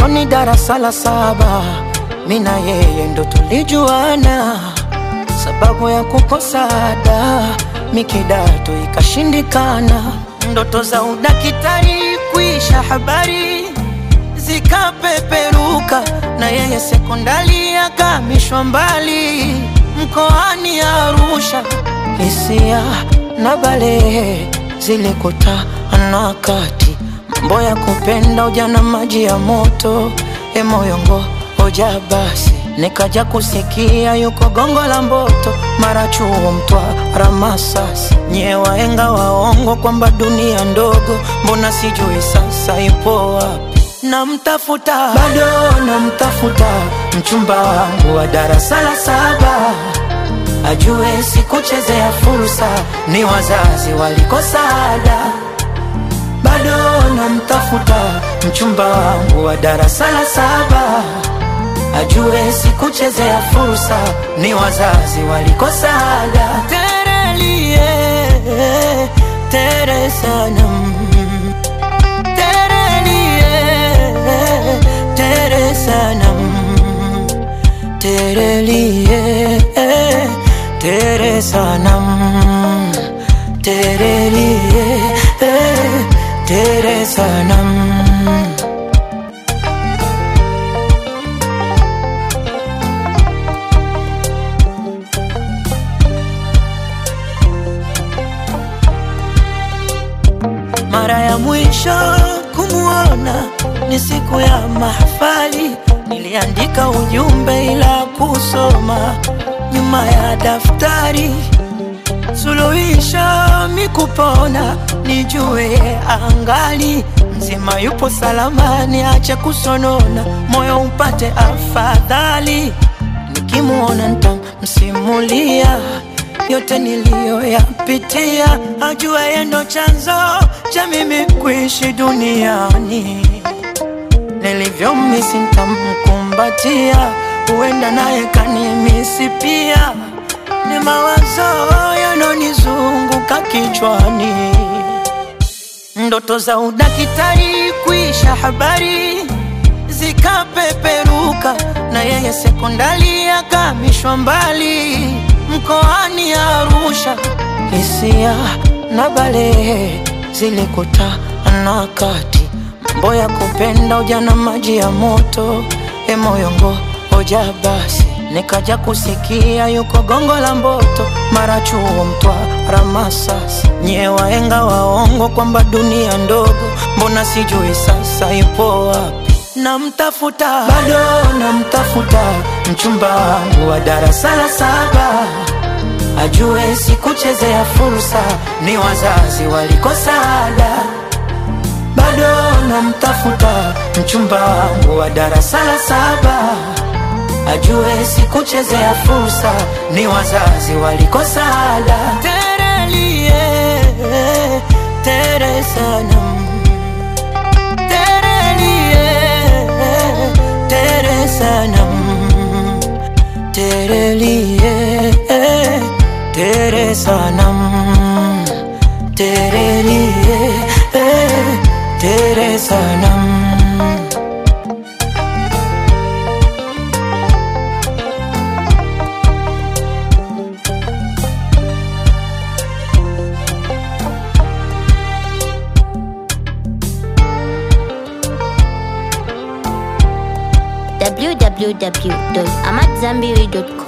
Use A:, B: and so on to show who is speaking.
A: utotoni darasa la saba, mi na yeye ndo tulijuana, sababu ya kukosa ada mi kidato ikashindikana, ndoto za udakitari kuisha habari zikapeperuka, na yeye sekondari akamishwa mbali mkoani Arusha, hisia na balehe zilikutana kati mambo ya kupenda ujana, maji ya moto, emoyongo hoja basi, nikaja kusikia yuko gongo la Mboto, mara chuo Mtwara, Masasi, nyie waenga waongo kwamba dunia ndogo, mbona sijui sasa ipo wapi? Namtafuta bado namtafuta, mchumba wangu wa darasa la saba ajue sikuchezea fursa, ni wazazi walikosa ada. Bado namtafuta mchumba wangu wa darasa la saba, ajue sikuchezea fursa, ni wazazi walikosa ada. Terelie tere sanam terelie tere sanam terelie tere sanam terelie tere sanam mara ya mwisho kumuona ni siku ya mahafali, niliandika ujumbe ila kusoma nyuma ya daftari. Suluhisho mikupona, nijue angali mzima, yupo salama, niache kusonona, moyo upate afadhali. Nikimuona nitamsimulia yote niliyoyapitia, ajue yeye ndo chanzo cha mimi kuishi duniani. Nilivyomisi nitamkumbatia, huenda naye kanimisi pia. Ni mawazo yanonizunguka kichwani, ndoto za udakitari kuisha habari zikapeperuka, na yeye sekondari akamishwa mbali mkoani Arusha, hisia na balehe zilikutana kati, mambo ya kupenda ujana, maji ya moto, emoyongo hoja basi, nikaja kusikia yuko gongo la Mboto, mara chuo Mtwara, Masasi, nyie waenga waongo kwamba dunia ndogo, mbona sijui sasa ipo wapi? Namtafuta bado namtafuta, mchumba wangu wa darasa la saba ajue sikuchezea fursa, ni wazazi walikosa ada. Bado namtafuta mchumba wangu wa darasa la saba, ajue sikuchezea fursa, ni wazazi walikosa ada. Terelie tere sanam terelie tere sanam terelie tere sanam terelie tere sanam
B: www.amatzambiri.com